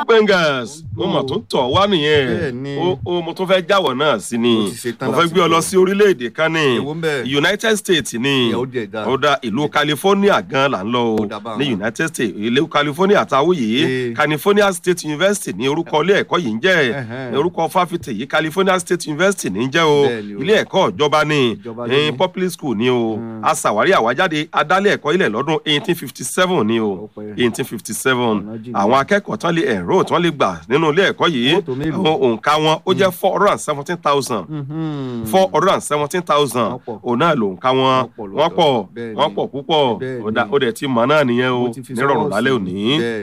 bengals mo mọ̀ tó tọ̀ wá nìyẹn Bẹ́ẹ̀ni. ó ó mo tún fẹ́ jáwọ̀ náà sí ni Mo ti ṣetán mo fẹ́ láti gbé ọ lọ gbọ́. sí orílẹ̀-èdè kan ní Èwo ń bẹ̀? united states ní Ìyẹn ó dẹ̀ dáa. ó dá ìlú california gan là ń lọ o Ó dá báwọn. ní united states ìlú california táwọn yìí Ee. california state university ní orúkọ ilé ẹ̀kọ́ yìí ń jẹ́ Ẹhẹ́n. orúkọ fáfitì yìí california state university ní ń jẹ́ o Bẹ́ẹ̀ni o. ilé ẹ̀kọ́ ìjọba ní Ìjọba ló ní ní. public school ní o a ṣàwárí àwájáde adálẹ̀ ẹ̀kọ́ ilẹ̀ lọ́dún eighteen fifty seven ní o Ọpẹ́. eighteen fifty seven Ọ̀nà jìnnà. àwọn akẹ́kọ̀ọ́ tán lè enrol tán lè gbà nínú ilé ẹ̀kọ́ yìí Ó tó mélòó? àwọn òǹkà wọn ó jẹ́ four hundred and seventeen thousand Mhm. four hundred and seventeen thousand Wọ́n pọ̀. òun náà ló ń ká wọn Wọ́n pọ̀ wọ́n pọ̀ lọ́dọ̀. Bẹ́ẹ̀ni. wọ́n pọ̀ púpọ̀ Bẹ́ẹ̀ni. ó dá- ó dẹ̀ ti mọ̀ náà nìyẹn o Mo ti fi nírọ̀rùn sọ́wọ́ lálẹ́ sí. òní Bẹ́ẹ̀ni.